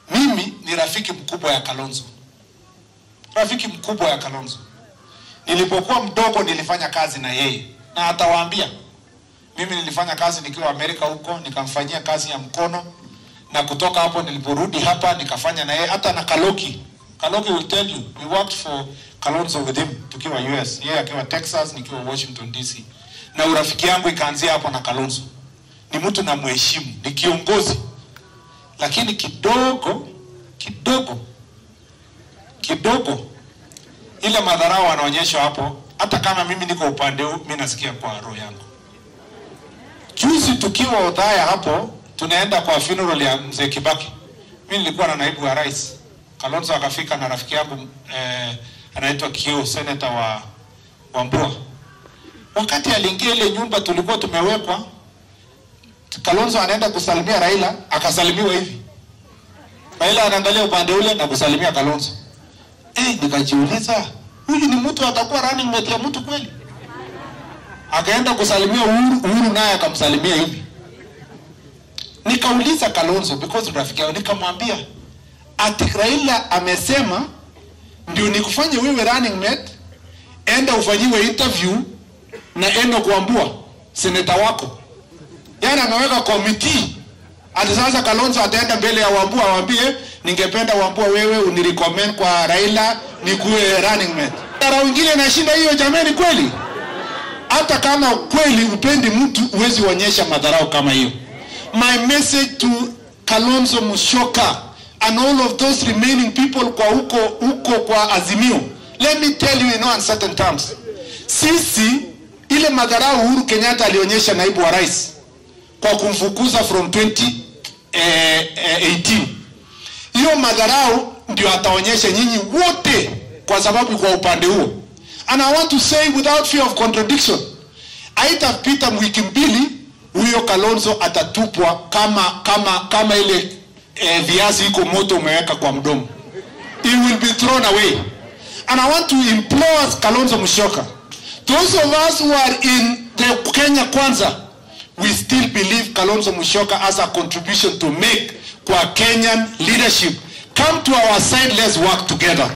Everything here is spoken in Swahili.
mimi ni rafiki mkubwa ya Kalonzo, rafiki mkubwa ya Kalonzo. Nilipokuwa mdogo nilifanya kazi na yeye, na atawaambia mimi nilifanya kazi nikiwa Amerika huko, nikamfanyia kazi ya mkono, na kutoka hapo niliporudi hapa nikafanya na yeye, hata na Kaloki. Kaloki will tell you we worked for Kalonzo with him tukiwa US, yeye akiwa Texas, nikiwa Washington DC, na urafiki yangu ikaanzia hapo na Kalonzo. Ni mtu na mheshimu, ni kiongozi, lakini kidogo kidogo kidogo ile madharau wanaonyesha hapo, hata kama mimi niko upande huu, mimi nasikia kwa roho yangu. Juzi tukiwa Othaya hapo, tunaenda kwa funeral ya mzee Kibaki, mimi nilikuwa na naibu wa rais Kalonzo akafika na rafiki yangu eh, anaitwa Kio, senator wa wa Mbua. Wakati aliingia ile nyumba tulikuwa tumewekwa, Kalonzo anaenda kusalimia Raila, akasalimiwa hivi. Raila anaangalia upande ule na kusalimia Kalonzo. Eh, nikajiuliza huyu ni mtu atakuwa running mate ya mtu kweli? Akaenda kusalimia Uhuru, Uhuru naye akamsalimia hivi. Nikauliza Kalonzo because ni rafiki yangu, nikamwambia ati Raila amesema ndio nikufanye wewe running mate, enda ufanyiwe interview na Enoch Wambua seneta wako. Yaani ameweka committee ati sasa Kalonzo ataenda mbele ya Wambua awambie, ningependa Wambua wewe unirecommend kwa Raila nikuwe running mate. Dara wengine nashinda hiyo jamani, kweli? Hata kama kweli upendi mtu, huwezi onyesha madharau kama hiyo. My message to Kalonzo Musyoka and all of those remaining people kwa huko huko kwa Azimio, let me tell you in no uncertain terms, sisi ile madharau Uhuru Kenyatta alionyesha naibu wa rais kwa kumfukuza from 2018 hiyo madharau ndio ataonyesha nyinyi wote, kwa sababu kwa upande huo. And I want to say without fear of contradiction, haitapita wiki mbili huyo Kalonzo atatupwa kama kama kama ile eh, viazi iko moto umeweka kwa mdomo. He will be thrown away. And I want to implore us, Kalonzo Musyoka, those of us who are in the Kenya Kwanza, we still believe Kalonzo Musyoka has a contribution to make kwa Kenyan leadership. Come to our side, let's work together.